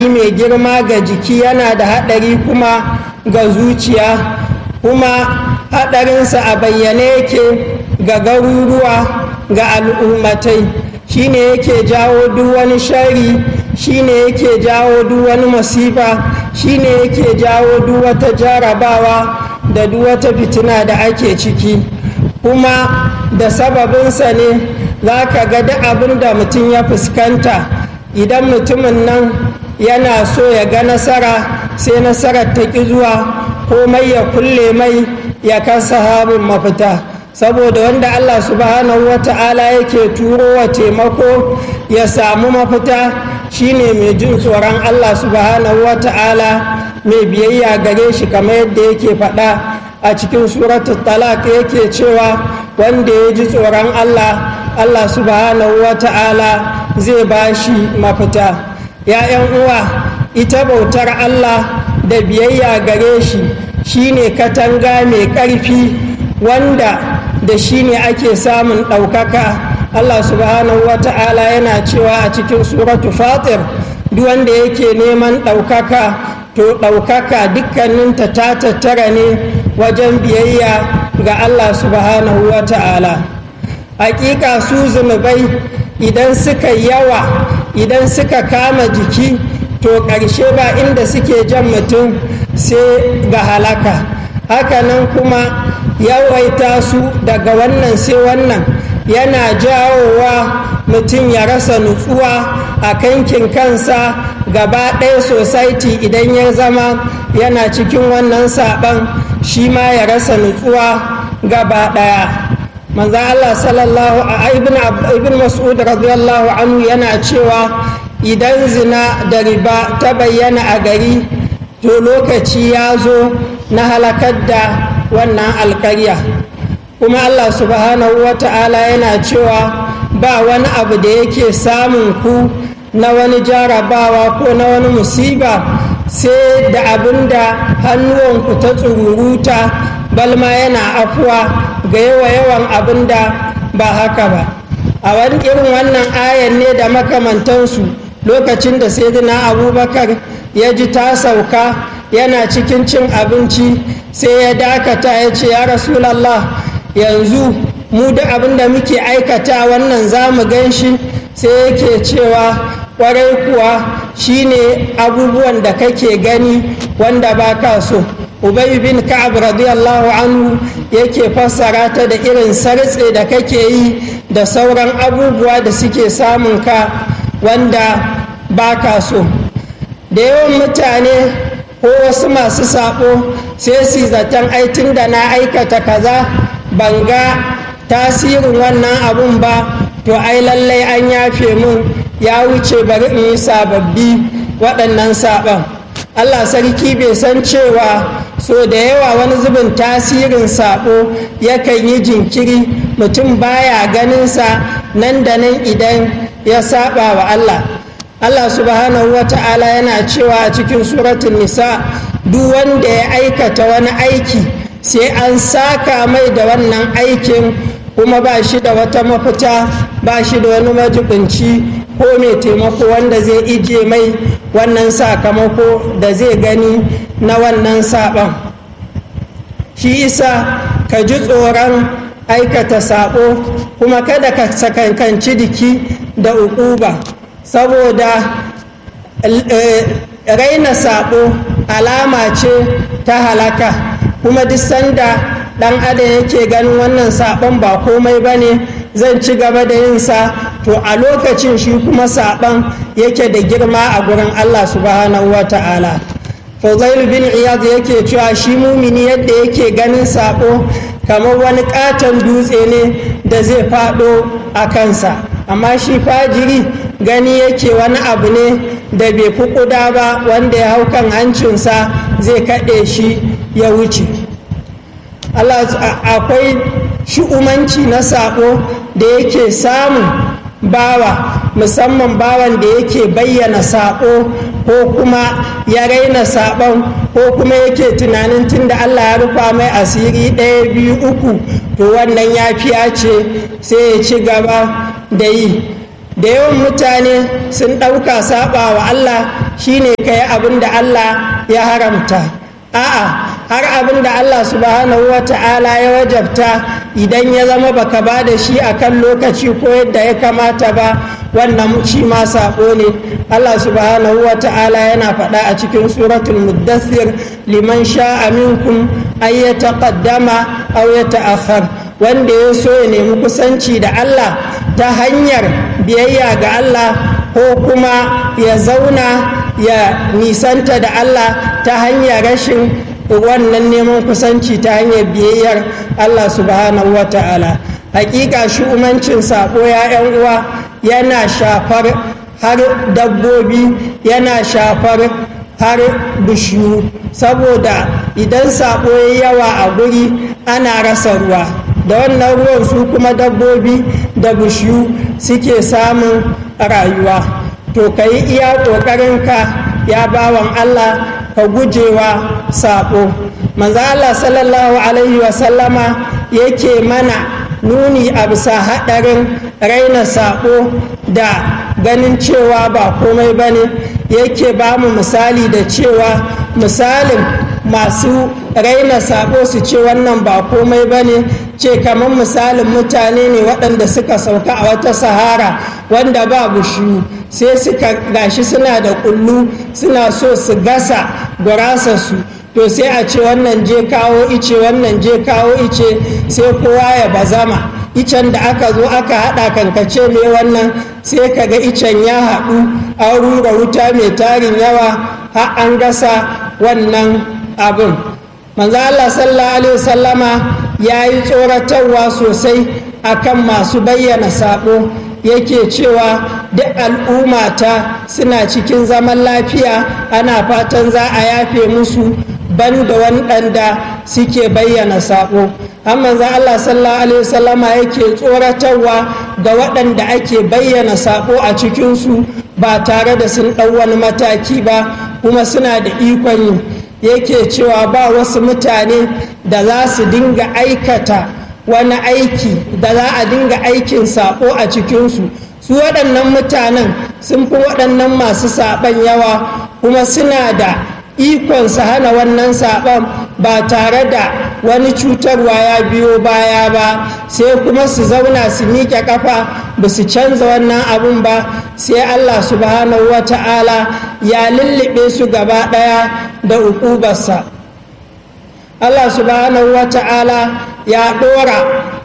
haɗari mai girma ga jiki yana da haɗari kuma ga zuciya kuma haɗarinsa a bayyane yake ga garuruwa ga al'ummatai shine yake jawo duk wani shari shine yake jawo duk wani masifa shine yake jawo duk wata jarabawa da duk wata fitina da ake ciki kuma da sababinsa ne za ka ga duk abin da mutum ya fuskanta idan mutumin nan yana so ya ga nasara sai nasarar ta ƙi zuwa komai ya kulle mai ya kasa habin mafita saboda wanda allah subhanahu wa ta'ala yake turo wa taimako ya samu mafita shine mai jin tsoron allah subhanahu wa ta'ala mai biyayya gare shi kamar yadda yake faɗa a cikin suratul talak yake cewa wanda ya ji tsoron allah allah subhanahu wa ta'ala zai ba shi mafita ‘ya'yan uwa ita bautar allah da biyayya gare shi shine katanga mai ƙarfi wanda da shi ne ake samun ɗaukaka allah subhanahu wa ta'ala yana cewa a cikin suratu fatir duk wanda yake neman ɗaukaka to ɗaukaka dukkaninta ta tattara ne wajen biyayya ga allah subhanahu wa ta'ala hakika su zunubai idan suka yawa idan suka kama jiki to ƙarshe ba inda suke jan mutum sai ga halaka hakanan kuma yawaita su daga wannan sai wannan yana jawowa mutum ya rasa nutsuwa a kankin kansa gaba ɗaya society idan ya zama yana cikin wannan saɓan shi ma ya rasa nutsuwa gaba ɗaya manzan allah sallallahu a ibn mas'ud radiyallahu anhu yana cewa idan zina da riba ta bayyana a gari to lokaci ya zo na halakar da wannan alkarya kuma allah subhanahu wa ta'ala yana cewa ba wani abu da yake samun ku na wani jarabawa ko na wani musiba sai da abin da hannuwanku ta tsururuta balma yana afuwa ga yawa yawan abin da ba haka ba a wani irin wannan ayan ne da makamantansu lokacin da sayyidina abubakar ya ji ta sauka yana cikin cin abinci sai ya dakata ya ce ya rasulallah yanzu mu da abin da muke aikata wannan za mu gan shi sai yake cewa kwarai kuwa shine abubuwan da kake gani wanda ba ka so ubay bin ka'ab radiyallahu anhu yake fassara ta da irin sartse da kake yi da sauran abubuwa da suke samun ka wanda ba ka so da yawan mutane ko wasu masu sabo sai su zaton aitin da na aikata kaza ban ga tasirin wannan abun ba to ai lallai an yafe mun ya wuce bari in yi sababbi waɗannan saɓon allah sarki bai san cewa so da yawa wani zubin tasirin saɓo yakan yi jinkiri mutum baya ganinsa nan da nan idan ya saɓa wa allah allah subhanahu wa ta'ala yana cewa a cikin suratun nisa duk wanda ya aikata wani aiki sai an saka mai da wannan aikin kuma ba shi da wata mafita ba shi da wani majibinci ko mai taimako wanda zai ije mai wannan sakamako da zai gani na wannan saɓon shi isa ka ji tsoron aikata saɓo kuma kada ka sakankanci jiki da ukuba saboda raina saɓo alama ce ta halaka kuma duk sanda ɗan adam yake ganin wannan saɓon ba komai ba ne zan ci gaba da yin sa to a lokacin shi kuma saɓon yake da girma a gurin allah subhanahu wa ta'ala Fuzail bin Iyad yake cewa shi mumini yadda yake ganin saɓo kamar wani katon dutse ne da zai faɗo a kansa amma shi fajiri gani yake wani abu ne da bai fi ƙuda ba wanda ya hau kan hancinsa zai kaɗe shi ya wuce akwai shi'umanci na saƙo da yake samun bawa musamman bawan da yake bayyana saƙo ko kuma ya raina saɓon ko kuma yake tunanin tunda allah ya rufa mai asiri ɗaya biyu uku to wannan yafiya ce sai ya ci gaba da yi da yawan mutane sun ɗauka saba wa Allah shine ka yi abin da Allah ya haramta a'a har abin da Allah subhanahu wa ta'ala ya wajabta idan ya zama baka ba da shi akan lokaci ko yadda ya kamata ba wannan shi ma saɓo ne Allah subhanahu wa ta'ala yana faɗa a cikin suratul muddathir liman sha'a minkum ay yataqaddama aw yata'akhkhar wanda ya so ya nemi kusanci da Allah ta hanyar biyayya ga Allah ko kuma ya zauna ya nisanta da Allah ta hanyar rashin wannan neman kusanci ta hanyar biyayyar Allah subhanahu wa ta'ala hakika shi umancin sako ya yan uwa yana shafar har dabbobi yana shafar har bishiyu saboda idan sako ya yawa a guri ana rasa ruwa da wannan ruwan su kuma dabbobi da bishiyu suke samun rayuwa to ka yi iya ƙoƙarinka ya bawan Allah ka gujewa saɓo manzo Allah sallallahu alaihi wasallama yake mana nuni a bisa haɗarin raina saɓo da ganin cewa ba komai ba ne yake ba mu misali da cewa misalin masu raina saɓo su ce wannan ba komai ba ne ce kamar misalin mutane ne waɗanda suka sauka a wata sahara wanda ba bushiyu sai suka gashi suna da kullu suna so su gasa gurasarsu to sai a ce wannan je kawo ice wannan je kawo ice sai kowa ya bazama icen da aka zo aka haɗa kankace ne wannan sai ka ga icen ya haɗu an rura wuta mai tarin yawa har an gasa wannan abin manzo Allah sallallahu alaihi wasallama ya yi tsoratarwa sosai akan masu bayyana sabo yake cewa duk al'ummata suna cikin zaman lafiya ana fatan za a yafe musu ban da waɗanda suke bayyana saƙo amma za Allah sallallahu alaihi wasallama yake tsoratarwa ga waɗanda ake bayyana saƙo a cikinsu ba tare da sun ɗau wani mataki ba kuma suna da ikon yi yake cewa ba wasu mutane da za su dinga aikata wani aiki da za a dinga aikin saƙo a cikinsu su waɗannan mutanen sun fi waɗannan masu saɓan yawa kuma suna da ikon su hana wannan saɓon ba tare da wani cutarwa ya biyo baya ba sai kuma su zauna su miƙe ƙafa ba su canza wannan abun ba sai allah subhanahu wa ta'ala ya lullube su gaba ɗaya da uƙubarsa allah subhanahu wa ta'ala ya ɗora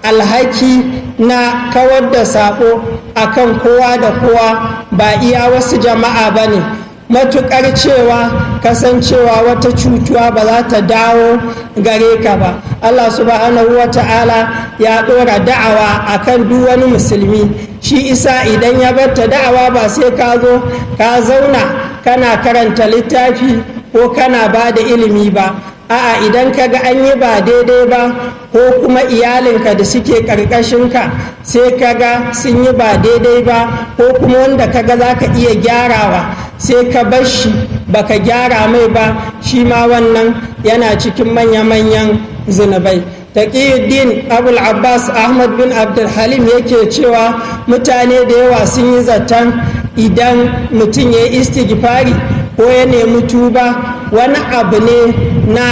alhaki na kawar da saƙo akan kowa da kowa ba iya wasu jama'a ba ne matuƙar cewa kasancewa wata cutuwa ba za ta dawo gare ka ba allah subhanahu wa ta'ala ya ɗora da'awa akan duk wani musulmi shi isa idan ya barta da'awa ba sai ka zo ka zauna kana karanta littafi ko kana ba da ilimi ba a'a idan ka ga an yi ba daidai ba ko kuma iyalinka da suke ƙarƙashinka sai ka ga sun yi ba daidai ba ko kuma wanda ka ga za ka iya gyarawa sai ka bar shi baka gyara mai ba shi ma wannan yana cikin manya-manyan zunubai taqiyuddin abul abbas ahmad bin abdulhalim yake cewa mutane da yawa sun yi zaton idan mutum ya yi istighfari ko ya nemi tuba wani abu ne na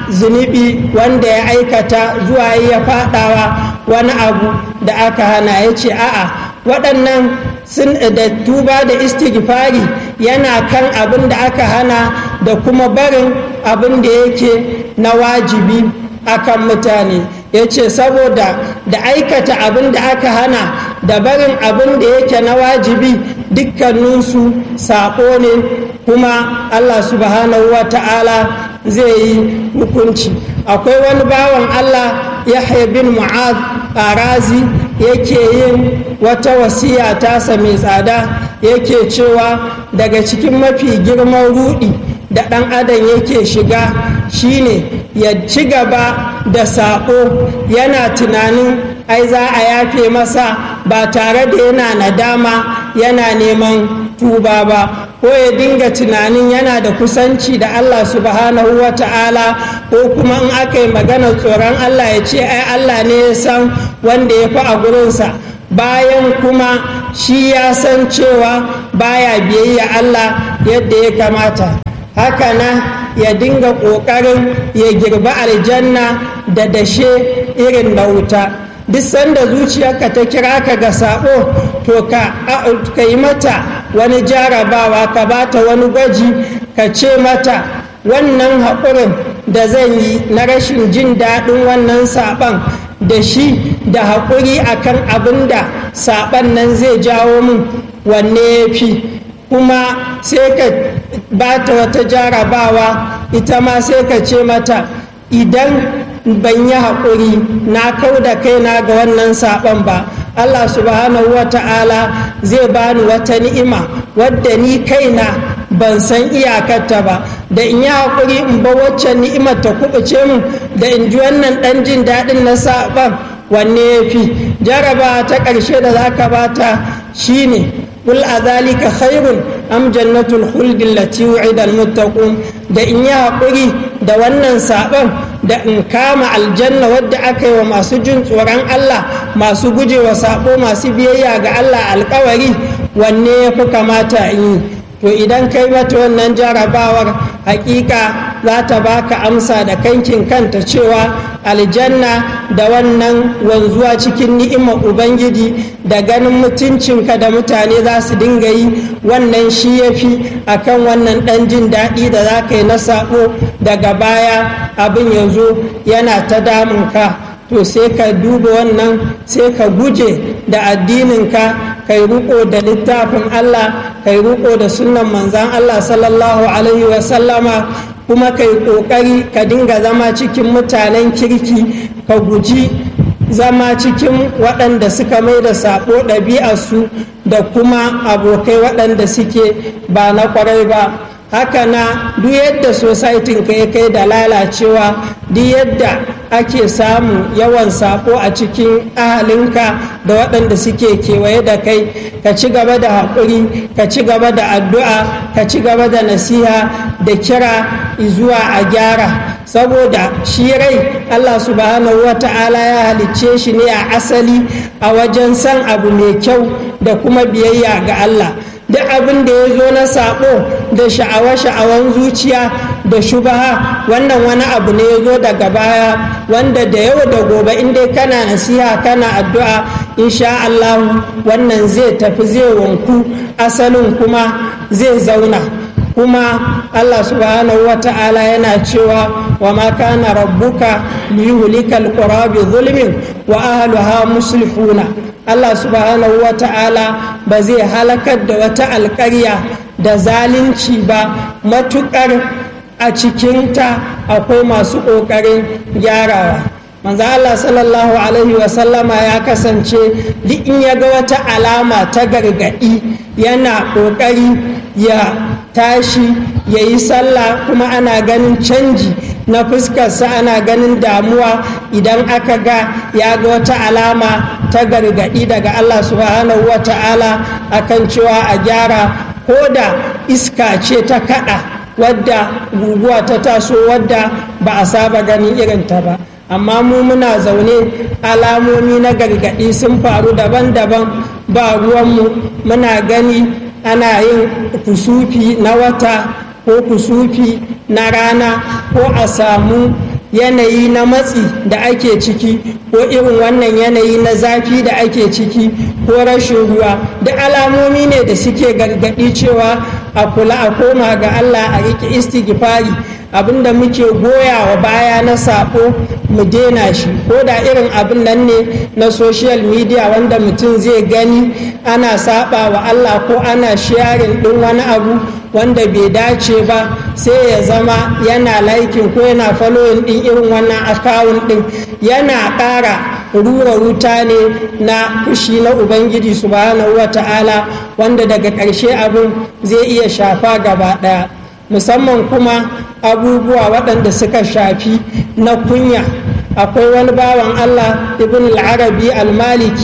zunubi wanda ya aikata zuwa ya fadawa wani abu da aka hana ya ce a'a waɗannan sun da tuba da istighfari yana kan abin da aka hana da kuma barin abin da yake na wajibi akan mutane ya ce saboda da aikata abin da aka hana da barin abin da yake na wajibi dukkaninsu saƙo ne kuma allah subhanahu wa ta'ala zai yi hukunci akwai wani bawan allah yahya bin mu'ad arazi yake yin wata wasiya tasa mai tsada yake cewa daga cikin mafi girman rudi da ɗan adam yake shiga shine ya ci gaba da saƙo yana tunanin ai za a yafe masa ba tare da yana nadama yana neman tuba ba ko ya dinga tunanin yana da kusanci da Allah subhanahu wa ta'ala ko kuma in aka yi magana tsoron Allah ya ce ai Allah ne ya san wanda ya fi a gurinsa bayan kuma shi ya san cewa baya biyayya Allah yadda ya kamata haka na ya dinga ƙoƙarin ya girba aljanna da dashe irin na wuta duk sanda zuciyarka ta kira ka ga sabo to ka yi mata wani jarabawa ka bata wani gwaji ka ce mata wannan haƙurin da zan yi na rashin jin daɗin wannan saɓan da shi da haƙuri akan abin da saɓan nan zai jawo min wanne ya fi kuma sai ka ba ta wata jarabawa ita ma sai ka ce mata idan ban yi haƙuri na kau da kaina ga wannan saɓon ba allah subhanahu wa ta'ala zai bani wata ni'ima wadda ni kaina ban san iyakarta ba da in yi haƙuri in ba waccan ni'imar ta kuɓuce min da in ji wannan ɗan jin daɗin na saɓon wanne ya fi jaraba ta ƙarshe da za ka bata shine قل أذلك خير أم جنة الخلد التي وعد المتقون da in yi haƙuri da wannan saɓon da in kama aljanna wadda aka yi wa masu jin tsoron Allah masu gujewa saɓo masu biyayya ga Allah alkawari wanne ya fi kamata in yi to idan kai mata wannan jarabawar hakika za ta baka amsa da kankin kanta cewa aljanna da wannan wanzuwa cikin ni'imar ubangiji da ganin mutuncinka da mutane za su dinga yi wannan shi ya fi akan wannan ɗan jin daɗi da za ka yi na saɓo daga baya abin ya zo yana ta damunka to sai ka duba wannan sai ka guje da addininka kai riko da littafin Allah kai riko da sunan manzan Allah sallallahu alaihi wasallama kuma kai kokari ka dinga zama cikin mutanen kirki ka guji zama cikin waɗanda suka mai da saɓo ɗabi'arsu da kuma abokai waɗanda suke ba na ƙwarai ba haka na duk yadda societin ka ya kai da lalacewa duk yadda ake samu yawan sako a cikin ahalinka da waɗanda suke kewaye da kai ka ci gaba da haƙuri ka ci gaba da addu'a ka ci gaba da nasiha da kira zuwa a gyara saboda shi rai allah subhanahu wa ta'ala ya halicce shi ne a asali a wajen san abu mai kyau da kuma biyayya ga allah duk abin da ya zo na sabo da sha'awa-sha'awan zuciya da shubaha wannan wani abu ne ya zo daga baya wanda da yau da gobe inda kana nasiha kana addu'a insha Allah wannan zai tafi zai wanku asalin kuma zai zauna kuma Allah subhanahu wa ta'ala yana cewa wa ma kana rabbuka liyuhlikal qura bi zulmin wa ahliha muslihuna Allah subhanahu wa ta'ala ba zai halakar da wata alƙarya da zalunci ba matuƙar a cikinta akwai masu ƙoƙarin gyarawa manzo Allah sallallahu alaihi wasallama ya kasance duk in ya ga wata alama ta gargaɗi yana ƙoƙari ya tashi ya yi sallah kuma ana ganin canji na fuskarsa ana ganin damuwa idan aka ga ya ga wata alama ta gargaɗi daga Allah subhanahu wa ta'ala akan cewa a gyara ko da iska ce ta kaɗa wadda guguwa ta taso wadda ba a saba ganin irinta ba amma mu muna zaune alamomi na gargaɗi sun faru daban-daban ba ruwanmu muna gani ana yin kusufi na wata ko kusufi na rana ko a samu yanayi na matsi da ake ciki ko irin wannan yanayi na zafi da ake ciki ko rashin ruwa da alamomi ne da suke gargaɗi cewa a kula a koma ga allah a riƙe istighfari abinda muke goya wa baya na sako mu daina shi ko da irin abin nan ne na social media wanda mutum zai gani ana saba wa allah ko ana sharing ɗin wani abu wanda bai dace ba sai ya zama yana laikin ko yana following ɗin irin wannan akawun ɗin yana ƙara rura wuta ne na fushi na ubangiji subhanahu wa ta'ala wanda daga ƙarshe abin zai iya shafa gaba ɗaya musamman kuma abubuwa waɗanda suka shafi na kunya akwai wani bawan allah ibn al-arabi al-maliki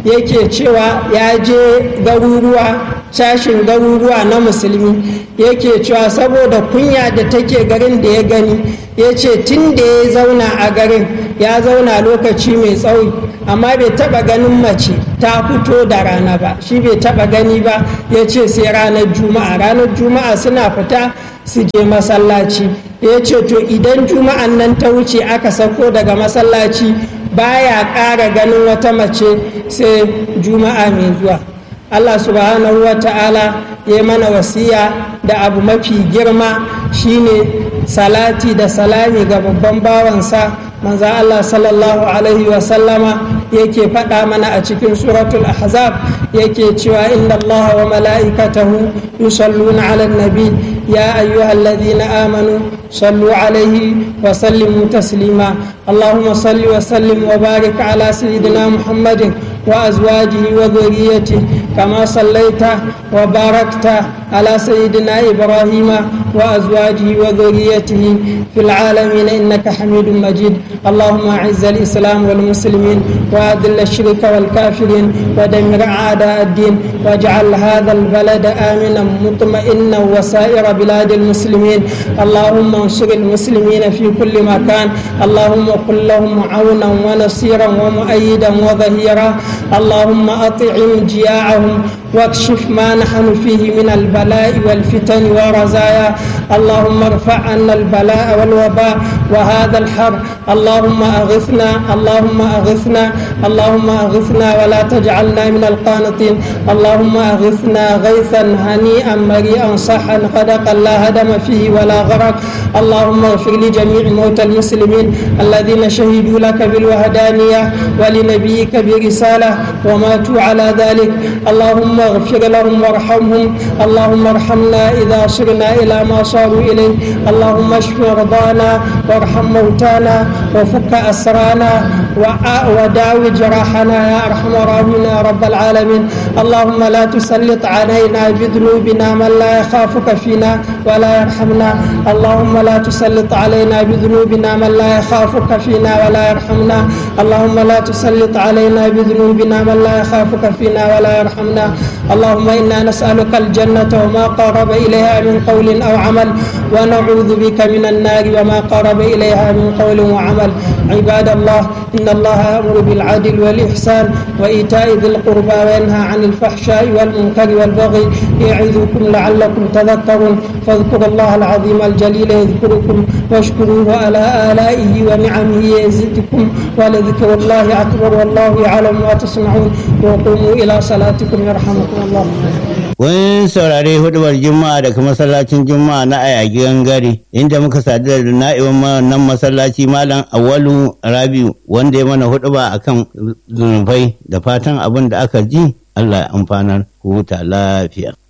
yake cewa ya je garuruwa shashin garuruwa na musulmi yake cewa saboda kunya da take garin da ya gani ya ce tun da ya zauna a garin ya zauna lokaci mai tsawo amma bai taba ganin mace ta fito da rana ba shi bai taba gani ba ya ce sai ranar juma'a ranar juma'a suna fita su je masallaci ya ce to idan juma'an nan ta wuce aka sako daga masallaci baya ƙara ganin wata mace sai juma'a mai zuwa allah subhanahu wa ta'ala ya mana wasiya da abu mafi girma shine salati da salami ga babban bawansa manzo Allah sallallahu alaihi wa sallama yake faɗa mana a cikin suratul ahzab yake cewa inna Allah wa mala'ikatahu yusalluna 'alan nabi ya ayyuhalladhina amanu sallu alaihi wa sallimu taslima اللهم صل وسلم وبارك على سيدنا محمد وأزواجه وذريته كما صليت وباركت على سيدنا إبراهيم وأزواجه وذريته في العالمين إنك حميد مجيد اللهم أعز الإسلام والمسلمين وأذل الشرك والكافرين ودمر أعداء الدين واجعل هذا البلد آمنا مطمئنا وسائر بلاد المسلمين اللهم انصر المسلمين في كل مكان اللهم قل لهم عونا ونصيرا ومؤيدا وظهيرا اللهم أطعم جياعهم واكشف ما نحن فيه من البلاء والفتن والرزايا اللهم ارفع عنا البلاء والوباء وهذا الحر اللهم أغثنا اللهم أغثنا اللهم أغثنا ولا تجعلنا من القانطين اللهم أغثنا غيثا هنيئا مريئا صحا غدقا لا هدم فيه ولا غرق اللهم اغفر لجميع موتى المسلمين الذين شهدوا لك بالوهدانية ولنبيك برسالة وماتوا على ذلك اللهم اغفر لهم وارحمهم اللهم ارحمنا إذا صرنا إلى ما صاروا إليه اللهم اشف مرضانا وارحم موتانا وفك أسرانا وداوي جراحنا يا أرحم الراحمين يا رب العالمين اللهم لا تسلط علينا بذنوبنا من لا يخافك فينا ولا يرحمنا اللهم لا تسلط علينا بذنوبنا من لا يخافك فينا ولا يرحمنا اللهم لا تسلط علينا بذنوبنا من لا يخافك فينا ولا يرحمنا اللهم إنا نسألك الجنة وما قرب إليها من قول أو عمل ونعوذ بك من النار وما قرب إليها من قول وعمل عباد الله إن الله يأمر بالعدل والإحسان وإيتاء ذي القربى وينهى عن الفحشاء والمنكر والبغي يعظكم لعلكم تذكرون فاذكروا الله العظيم الجليل يذكركم واشكروه على آلائه ونعمه يزدكم ولذكر الله أكبر والله يعلم ما تصنعون وقوموا إلى صلاتكم يرحمكم الله Kun saurari hudubar Juma'a daga masallacin Juma'a na Ayagi Gangare inda muka sadu da na'iban nan masallaci Malam Awalu Rabiu wanda ya mana huduba akan zunubai da fatan abin da aka ji Allah ya amfanar ku huta lafiya.